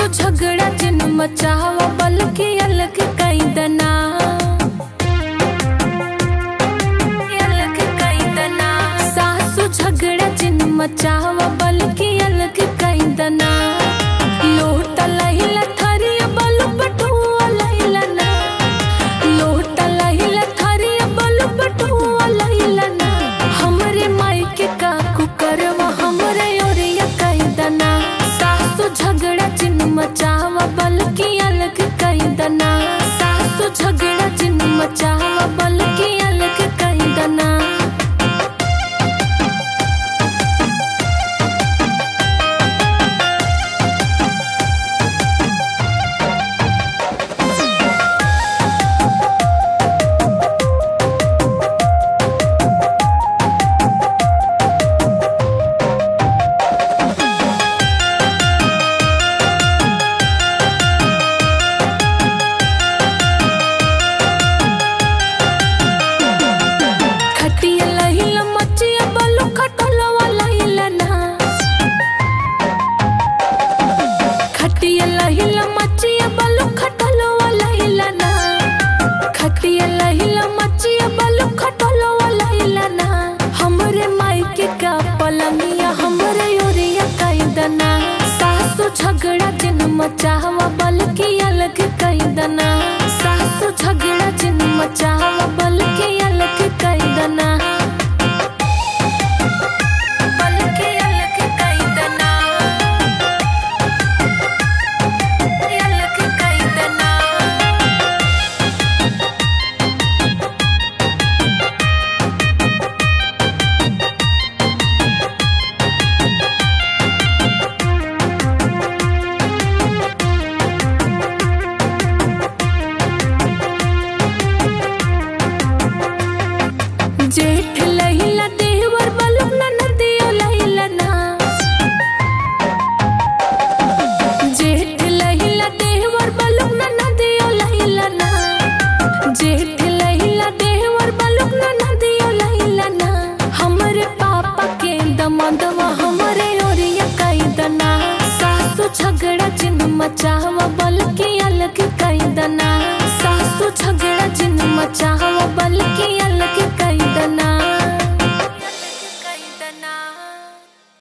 झगड़ा जिन मचावा बल्कि अलग कई दना अलग कई दना सासु झगड़ा जिन मचावा बल्कि अलग कई दना लोट लहिला थरिया बलु बटुआ लहिला ना लोट लहिला थरिया बलु बटुआ लहिला ना हमरे मायके का कुकरवा हमरे ओरिया कई दना सासु झगड़ा जिन मचावा बल्कि अलग कई दना सासु झगड़ा जिन मचावा बल्कि अलग कई दना खटिया लहिला मचिया बलु खटलवा लहिला ना खटिया लहिला मचिया बलु खटलवा लहिला ना खटिया लहिला मचिया बलु खटलवा लहिला ना हमरे मायके का पलंगिया हमरे ओरिया कई दना सासु झगड़ा जिन मचावा बल्कि अलग कई दना सासु झगड़ा जिन मचावा बल्कि अलग कई दना बल्कि अलग कई दना अलग कई दना जेठ लहिला देवर बलुक न नदियो लहिला ना जेठ लहिला देवर बलुक न नदियो लहिला ना जेठ लहिला देवर बलुक न नदियो लहिला ना हमरे पापा के दमदवा हमरे ओरिया कई दना सासु झगड़ा जिन मचा